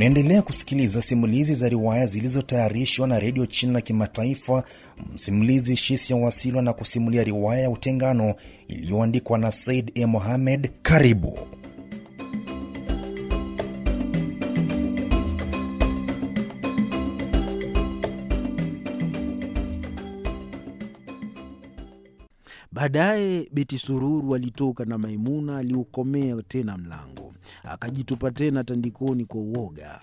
Mnaendelea kusikiliza simulizi za riwaya zilizotayarishwa na redio China Kimataifa. Msimulizi Shisia Wasilwa na kusimulia riwaya ya Utengano iliyoandikwa na Said E. Mohamed. Karibu. Baadaye Beti Sururu alitoka na Maimuna aliukomea tena mlango, akajitupa tena tandikoni kwa uoga.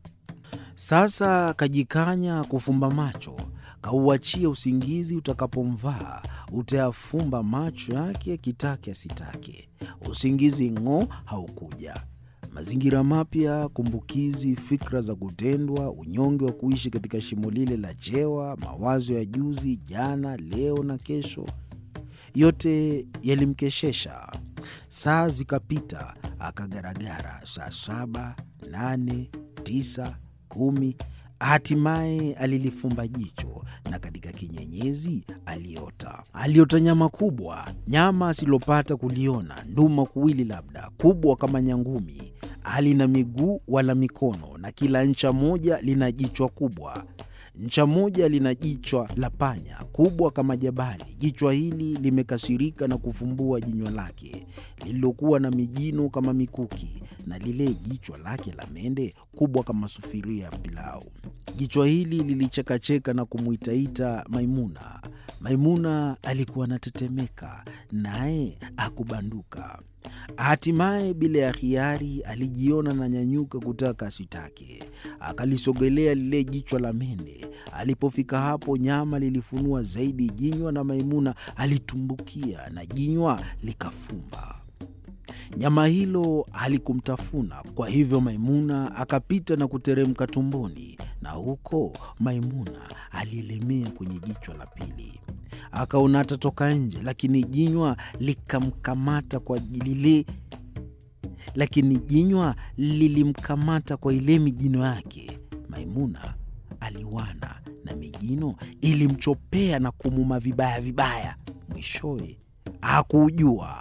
Sasa kajikanya kufumba macho, kauachia usingizi utakapomvaa, utayafumba macho yake akitake asitake. Usingizi ng'o haukuja. Mazingira mapya, kumbukizi, fikra za kutendwa, unyonge wa kuishi katika shimo lile la chewa, mawazo ya juzi, jana, leo na kesho yote yalimkeshesha. Saa zikapita, akagaragara. Saa saba, nane, tisa, kumi, hatimaye alilifumba jicho, na katika kinyenyezi aliota. Aliota nyama kubwa, nyama asilopata kuliona, nduma kuwili, labda kubwa kama nyangumi, halina miguu wala mikono, na kila ncha moja lina jichwa kubwa ncha moja lina jichwa la panya kubwa kama jabali. Jichwa hili limekasirika na kufumbua jinywa lake lililokuwa na mijino kama mikuki, na lile jichwa lake la mende kubwa kama sufuria ya pilau. Jichwa hili lilichekacheka na kumwitaita Maimuna. Maimuna alikuwa anatetemeka, naye akubanduka. Hatimaye bila ya hiari alijiona na nyanyuka kutaka asitake, akalisogelea lile jichwa la mende. Alipofika hapo, nyama lilifunua zaidi jinywa na Maimuna alitumbukia na jinywa likafumba. Nyama hilo halikumtafuna, kwa hivyo Maimuna akapita na kuteremka tumboni, na huko Maimuna alielemea kwenye jichwa la pili. Akaona atatoka nje, lakini jinywa likamkamata kwa lile lakini jinywa lilimkamata kwa ile mijino yake. Maimuna aliwana na mijino ilimchopea na kumuma vibaya vibaya. Mwishowe hakujua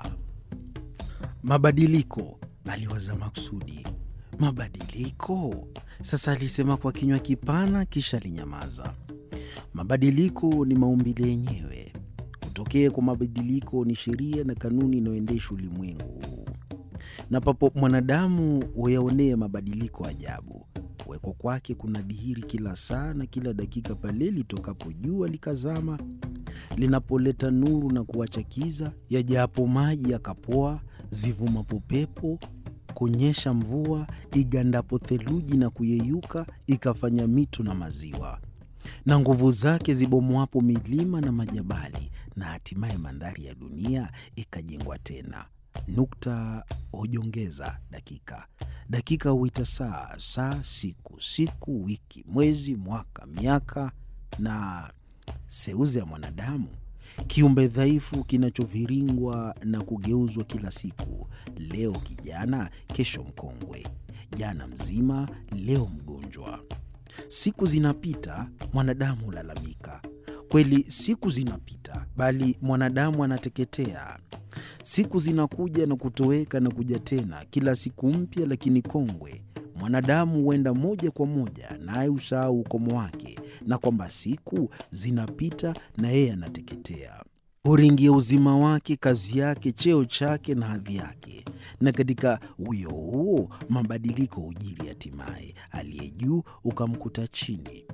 mabadiliko. Aliwaza makusudi, mabadiliko. Sasa alisema kwa kinywa kipana, kisha alinyamaza. Mabadiliko ni maumbile yenyewe. Kutokea kwa mabadiliko ni sheria na kanuni inayoendesha ulimwengu huu, na papo mwanadamu huyaonea mabadiliko ajabu. Kuwekwa kwake kuna dhihiri kila saa na kila dakika, pale litokapo jua likazama, linapoleta nuru na kuacha kiza, yajapo maji yakapoa, zivumapo pepo kunyesha mvua, igandapo theluji na kuyeyuka, ikafanya mito na maziwa na nguvu zake zibomoapo milima na majabali, na hatimaye mandhari ya dunia ikajengwa tena. Nukta hujongeza dakika, dakika huita saa, saa siku, siku wiki, mwezi, mwaka, miaka. Na seuze ya mwanadamu, kiumbe dhaifu kinachoviringwa na kugeuzwa kila siku, leo kijana, kesho mkongwe, jana mzima, leo mgonjwa. Siku zinapita, mwanadamu hulalamika. Kweli siku zinapita, bali mwanadamu anateketea. Siku zinakuja na kutoweka na kuja tena, kila siku mpya lakini kongwe. Mwanadamu huenda moja kwa moja, naye usahau ukomo wake, na kwamba siku zinapita na yeye anateketea. Huringia uzima wake, kazi yake, cheo chake na hadhi yake, na katika uyo huo mabadiliko hujiri. Hatimaye aliye juu ukamkuta chini.